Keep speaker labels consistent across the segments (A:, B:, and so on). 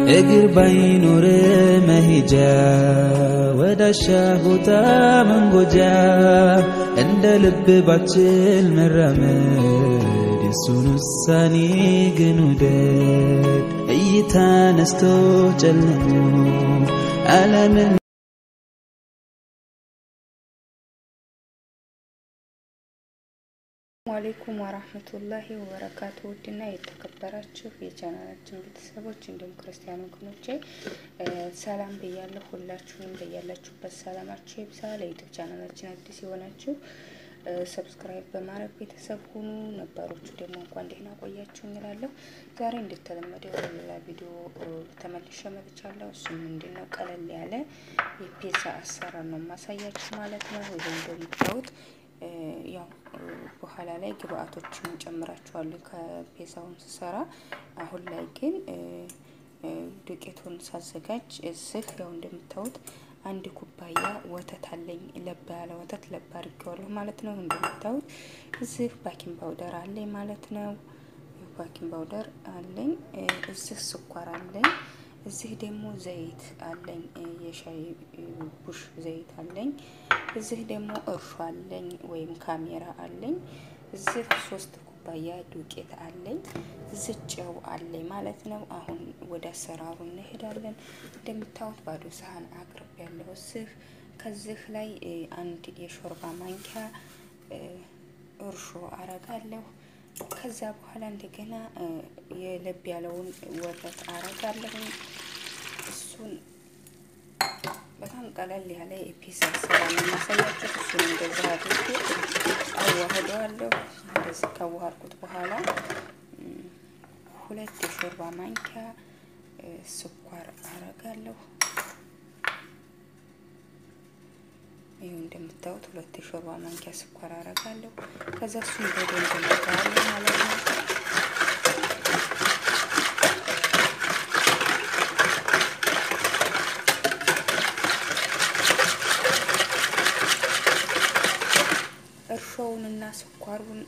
A: እግር ባይኖር መሄጃ ወዳሻ ቦታ መንጎጃ እንደ ልብ ባችል መራመድ የሱን ውሳኔ ግን ውደድ እይታ ነስቶ ጨልሞ ዓለምን
B: አለይኩም ወራህመቱላሂ ወበረካቱ ውድና የተከበራችሁ የቻናላችን ቤተሰቦች እንዲሁም ክርስቲያን ወገኖቼ ሰላም ብያለሁ። ሁላችሁንም በያላችሁበት ሰላማችሁ ይብዛ። ለዩቱብ ቻናላችን አዲስ የሆናችሁ ሰብስክራይብ በማድረግ ቤተሰብ ሁኑ። ነባሮቹ ደግሞ እንኳን ደህና ቆያችሁ እንላለሁ። ዛሬ እንደተለመደው ሌላ ቪዲዮ ተመልሼ መጥቻለሁ። እሱም ምንድን ነው ቀለል ያለ የፒዛ አሰራር ነው ማሳያችሁ ማለት ነው። ይሄ እንደምታዩት ያው በኋላ ላይ ግብአቶችን ጨምራችኋለሁ ከፔዛውን ስሰራ። አሁን ላይ ግን ዱቄቱን ሳዘጋጅ እዚህ ያው እንደምታዩት አንድ ኩባያ ወተት አለኝ። ለባ ያለ ወተት ለባ አድርጌዋለሁ ማለት ነው። እንደምታዩት እዚህ ባኪንግ ፓውደር አለኝ ማለት ነው። ባኪንግ ፓውደር አለኝ። እዚህ ስኳር አለኝ። እዚህ ደግሞ ዘይት አለኝ። የሻይ ቡሽ ዘይት አለኝ። እዚህ ደግሞ እርሾ አለኝ ወይም ካሜራ አለኝ። እዚህ ሶስት ኩባያ ዱቄት አለኝ። እዚህ ጨው አለኝ ማለት ነው። አሁን ወደ አሰራሩ እንሄዳለን። እንደምታዩት ባዶ ሳህን አቅርብ ያለው እዚህ ከዚህ ላይ አንድ የሾርባ ማንኪያ እርሾ አረጋለሁ። ከዛ በኋላ እንደገና የለብ ያለውን ወተት አረጋለሁ። እሱን በጣም ቀለል ያለ የፒዛ ስራ ነው የማሳያችሁ። እሱን እንደዛ አድርጌ አዋህደዋለሁ። እንደዚህ ካዋሃድኩት በኋላ ሁለት የሾርባ ማንኪያ ስኳር አረጋለሁ። ይኸው እንደምታዩት ሁለት የሾርባ ማንኪያ ስኳር አረጋለሁ። ከዛ እሱን በደንብ ነጋዋለሁ ማለት ነው። እርሾውንና ስኳሩን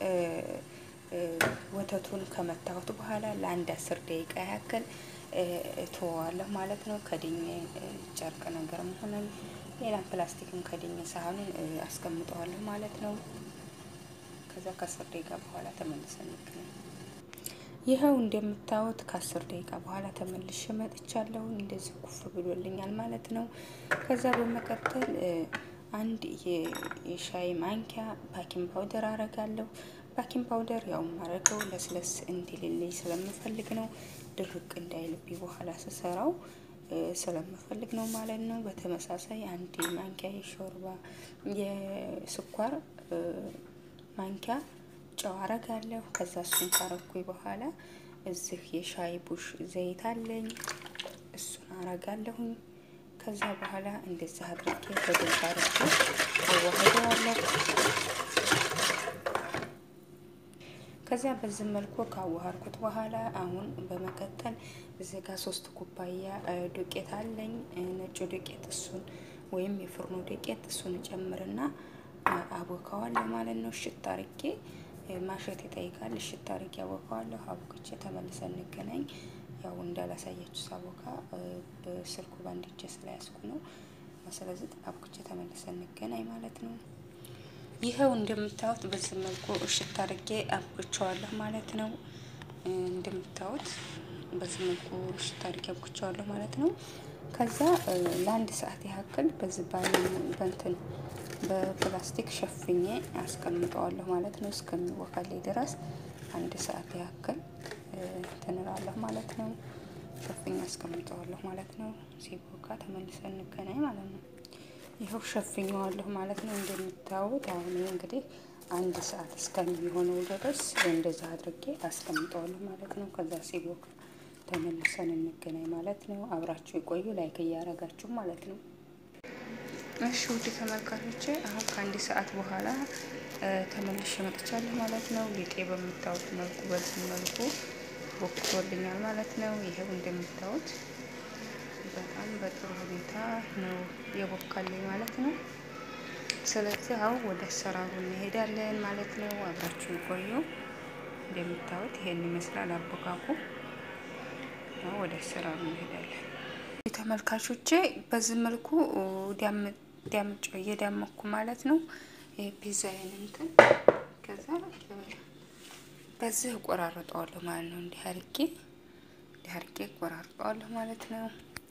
B: ወተቱን ከመታሁት በኋላ ለአንድ አስር ደቂቃ ያክል እተወዋለሁ ማለት ነው። ከድኜ ጨርቅ ነገር መሆንን ሌላም ፕላስቲክም ከድኜ ሳህኑን አስቀምጠዋለሁ ማለት ነው። ከዛ ከአስር ደቂቃ በኋላ ተመልሰን እንገናኝ። ይኸው እንደምታዩት ከአስር ደቂቃ በኋላ ተመልሼ መጥቻለሁ። እንደዚህ ኩፍ ብሎልኛል ማለት ነው። ከዛ በመቀጠል አንድ የሻይ ማንኪያ ባኪንግ ፓውደር አረጋለሁ። ባኪንግ ፓውደር ያው ማረገው ለስለስ እንዲልልኝ ስለምፈልግ ነው። ድርቅ እንዳይልብኝ በኋላ ስሰራው ስለምፈልግ ነው ማለት ነው። በተመሳሳይ አንድ ማንኪያ የሾርባ የስኳር ማንኪያ ጨው አረጋለሁ። ከዛ እሱን ካረኩኝ በኋላ እዚህ የሻይ ቡሽ ዘይት አለኝ። እሱን አረጋለሁኝ። ከዛ በኋላ እንደዚህ አድርጌ በደንብ አድርጌ አዋህደዋለሁ። ከዛ በዚህ መልኩ ካዋሃድኩት በኋላ አሁን በመቀጠል እዚህ ጋር ሶስት ኩባያ ዱቄት አለኝ፣ ነጩ ዱቄት እሱን ወይም የፍርኖ ዱቄት እሱን ጨምርና አቦካዋለሁ ማለት ነው። እሽት አርጌ ማሸት ይጠይቃል። እሽት አርጌ አቦካዋለሁ። አቦክቼ ተመልሰን እንገናኝ። ያው እንዳላሳያችሁ ሳቦካ በስልኩ ባንድ እጄ ስለያዝኩ ነው። ስለዚህ አቦክቼ ተመልሰን እንገናኝ ማለት ነው። ይኸው እንደምታዩት በዚህ መልኩ እሽት አድርጌ አብኩቸዋለሁ ማለት ነው። እንደምታዩት በዚህ መልኩ እሽት አድርጌ አብኩቸዋለሁ ማለት ነው። ከዛ ለአንድ ሰዓት ያክል በዚህ በንትን በፕላስቲክ ሸፍኜ አስቀምጠዋለሁ ማለት ነው። እስከሚወካልኝ ድረስ አንድ ሰዓት ያክል ትንላለሁ ማለት ነው። ሸፍኜ አስቀምጠዋለሁ ማለት ነው። ሲቦካ ተመልሰን እንገናኝ ማለት ነው። ይኸው ሸፍኘዋለሁ ማለት ነው። እንደምታዩት አሁን እንግዲህ አንድ ሰዓት እስከሚሆነው ድረስ እንደዛ አድርጌ አስቀምጠዋለሁ ማለት ነው። ከዛ ሲቦካ ተመልሰን እንገናኝ ማለት ነው። አብራችሁ የቆዩ ላይክ እያረጋችሁ ማለት ነው። እሺ ውድ ተመልካቾቼ አሁን ከአንድ ሰዓት በኋላ ተመልሼ መጥቻለሁ ማለት ነው። ሊጤ በምታዩት መልኩ በዚህ መልኩ ቦክቶልኛል ማለት ነው። ይሄው እንደምታዩት በጣም በጥሩ ሁኔታ ነው የቦካልኝ ማለት ነው። ስለዚህ አሁን ወደ አሰራሩ እንሄዳለን ማለት ነው። አብራችሁ ቆዩ። እንደምታዩት ይሄን ይመስላል አቦካኩ። ወደ ስራ እንሄዳለን። ተመልካቾቼ በዚህ መልኩ ዳምጮ እየዳመኩ ማለት ነው ፒዛዬን እንትን ከዛ በዚህ እቆራርጠዋለሁ ማለት ነው። እንዲህ አርጌ እንዲህ አርጌ እቆራርጠዋለሁ ማለት ነው።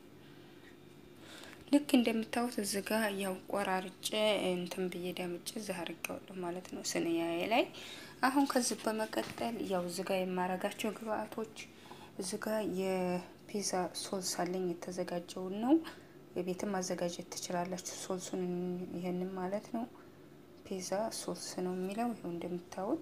B: ልክ እንደምታዩት እዚህ ጋር ያው ቆራርጬ እንትን ብዬ ዳምጬ እዚህ አርጌዋለሁ ማለት ነው ስንያዬ ላይ። አሁን ከዚህ በመቀጠል ያው እዚህ ጋር የማረጋቸው ግብአቶች እዚህ ጋር የፒዛ ሶስ አለኝ የተዘጋጀውን ነው። የቤትም ማዘጋጀት ትችላላችሁ። ሶሱን ይሄንን ማለት ነው። ፒዛ ሶስ ነው የሚለው ይኸው እንደምታዩት።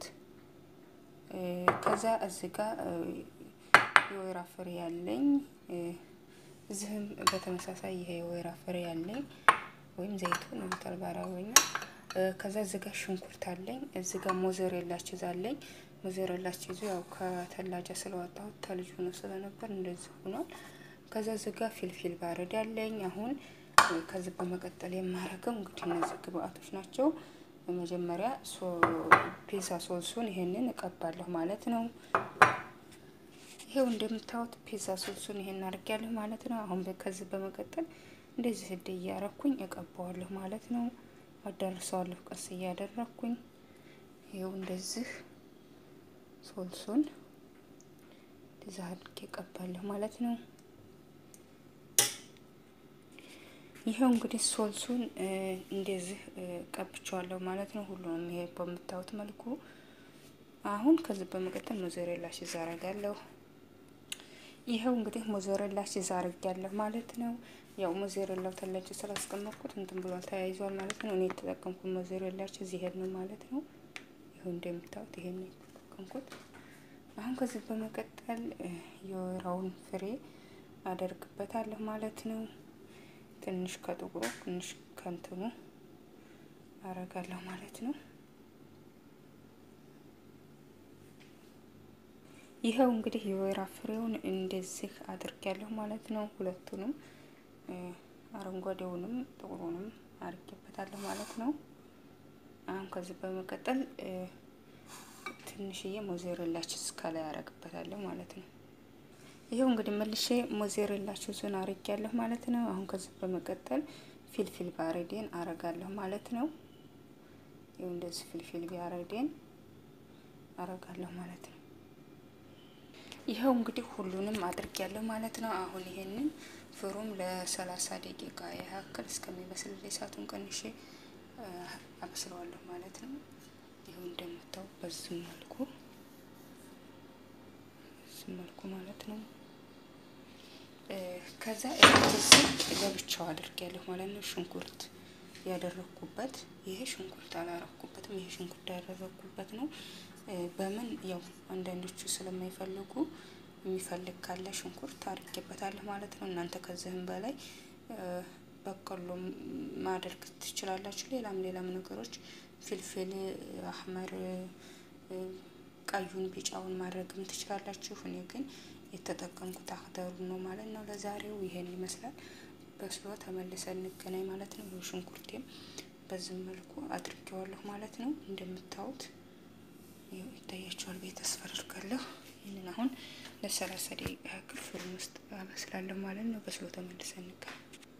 B: ከዛ እዚህ ጋር የወይራ ፍሬ ያለኝ እዚህም በተመሳሳይ ይሄ የወይራ ፍሬ ያለኝ ወይም ዘይቱን እንትን በአረበኛ። ከዛ እዚህ ጋር ሽንኩርት አለኝ። እዚህ ጋር ሞዘሬላ ቺዝ አለኝ። ሞዘሬላ ቺዙ ያው ከተላጃ ስለዋጣሁት ተልጅ ሆኖ ስለነበር እንደዚህ ሆኗል። ከዛ እዚህ ጋር ፊልፊል ባረድ ያለኝ። አሁን ከዚህ በመቀጠል የማረገው እንግዲህ እነዚህ ግብአቶች ናቸው። በመጀመሪያ ፒዛ ሶሱን ይሄንን እቀባለሁ ማለት ነው። ይሄው እንደምታዩት ፒዛ ሶሱን ይሄን አድርጊያለሁ ማለት ነው። አሁን ከዚህ በመቀጠል እንደዚህ ህድ እያረኩኝ እቀባዋለሁ ማለት ነው። አዳርሰዋለሁ ቀስ እያደረኩኝ ይሄው እንደዚህ ሶልሱን እንደዚህ አድርጌ እቀባለሁ ማለት ነው። ይሄው እንግዲህ ሶልሱን እንደዚህ ቀብቼዋለሁ ማለት ነው። ሁሉንም ይሄ በምታዩት መልኩ አሁን ከዚህ በመቀጠል ሞዘሬላ ቺዝ አረጋለሁ። ይኸው እንግዲህ ሞዘሬላ ቺዝ አርጊያለሁ ማለት ነው። ያው ሞዘሬላው ተለጭ ስላስቀመጥኩት እንትን ብሏል ተያይዟል ማለት ነው። እኔ የተጠቀምኩት ሞዘሬላ ቺዝ ይሄን ነው ማለት ነው። ይኸው እንደምታዩት ይሄን ነው የተጠቀምኩት። አሁን ከዚህ በመቀጠል የወይራውን ፍሬ አደርግበታለሁ ማለት ነው። ትንሽ ከጥቁሩ ትንሽ ከንትኑ አረጋለሁ ማለት ነው። ይኸው እንግዲህ የወይራ ፍሬውን እንደዚህ አድርጊያለሁ ማለት ነው። ሁለቱንም አረንጓዴውንም ጥቁሩንም አድርጌበታለሁ ማለት ነው። አሁን ከዚህ በመቀጠል ትንሽዬ ሞዜሬላ ቺዝ ከላይ አረግበታለሁ ማለት ነው። ይኸው እንግዲህ መልሼ ሞዜሬላ ቺዙን አርጌያለሁ ማለት ነው። አሁን ከዚህ በመቀጠል ፊልፊል ባሬዴን አረጋለሁ ማለት ነው። ይኸው እንደዚህ ፊልፊል ባሬዴን አረጋለሁ ማለት ነው። ይኸው እንግዲህ ሁሉንም አድርጊያለሁ ማለት ነው። አሁን ይሄንን ፍሩም ለሰላሳ ደቂቃ ያህል እስከሚበስል እሳቱን ቀንሼ አበስለዋለሁ ማለት ነው። ይኸው እንደምታው በዚህ መልኩ በዚህ መልኩ ማለት ነው። ከዛ እዚህ ለብቻው አድርጊያለሁ ማለት ነው። ሽንኩርት ያደረኩበት ይሄ ሽንኩርት አላረኩበትም። ይሄ ሽንኩርት ያደረኩበት ነው። በምን ያው አንዳንዶቹ ስለማይፈልጉ የሚፈልግ ካለ ሽንኩርት አድርጌበታለሁ ማለት ነው። እናንተ ከዚህም በላይ በቆሎ ማድረግ ትችላላችሁ። ሌላም ሌላም ነገሮች ፍልፍል አህመር፣ ቀዩን ቢጫውን ማድረግም ትችላላችሁ። እኔ ግን የተጠቀምኩት አክደሩ ነው ማለት ነው። ለዛሬው ይሄን ይመስላል። በስሎ ተመልሰን እንገናኝ ማለት ነው። ሽንኩርቴም በዚህ መልኩ አድርጌዋለሁ ማለት ነው። እንደምታዩት ይታያችኋል ብዬ ተስፋ አድርጋለሁ። ይህንን አሁን ለሰላሳ ደቂቃ ያክል ፍሩን ውስጥ አበስላለሁ ማለት ነው። በስሎ ተመልሰን እንገናኝ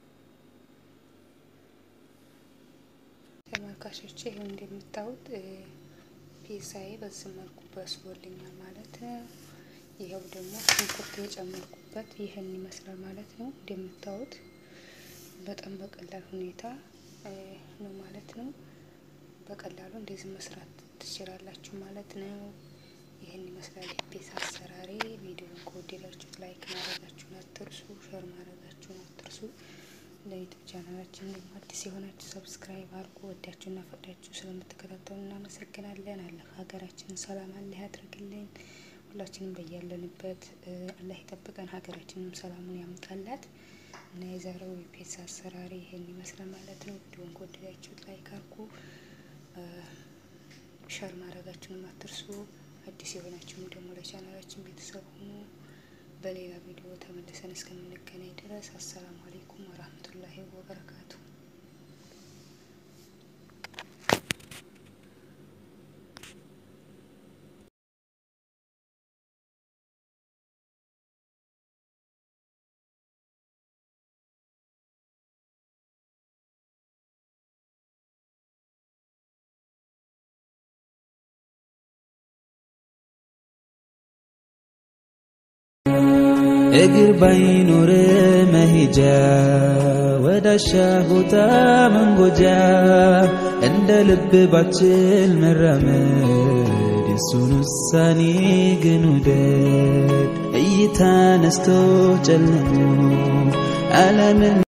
B: ተመልካቾቼ። ይኸው እንደምታዩት ፒዛዬ በዚህ መልኩ በስሎልኛል ማለት ነው። ይኸው ደግሞ ሽንኩርት የጨመርኩበት ይህን ይመስላል ማለት ነው። እንደምታዩት በጣም በቀላል ሁኔታ ነው ማለት ነው። በቀላሉ እንደዚህ መስራት ትችላላችሁ ማለት ነው። ይህን ይመስላል የፒዛ አሰራሬ። ቪዲዮን ከወደዳችሁት ላይክ ማድረጋችሁን አትርሱ፣ ሸር ማድረጋችሁን አትርሱ። ለዩቱብ ቻናላችን ደግሞ አዲስ የሆናችሁ ሰብስክራይብ አድርጉ። ወዳችሁና ፈቅዳችሁ ስለምትከታተሉ እናመሰግናለን። አላህ ሀገራችንን ሰላም አላህ ያድርግልን። ሁላችንም በያለንበት አላህ ይጠብቀን፣ ሀገራችንም ሰላሙን ያምጣላት እና የዛሬው የፒዛ አሰራሪ ይሄን ይመስላል ማለት ነው። ቪዲዮን ከወደዳችሁት ላይክ አድርጉ፣ ሸር ማድረጋችሁንም አትርሱ። አዲስ የሆናችሁም ደግሞ ለቻናላችን ቤተሰብ ሁኑ። በሌላ ቪዲዮ ተመልሰን እስከምንገናኝ ድረስ አሰላሙ አሌይኩም ወራህመቱላሂ ወበረካቱ።
A: እግር ባይኖር መሄጃ ወዳሻ ቦታ መንጎጃ እንደ ልብ ባችል መራመድ የሱን ውሳኔ ግን ውደድ እይታ ነስቶ ጨልሞ ዓለምን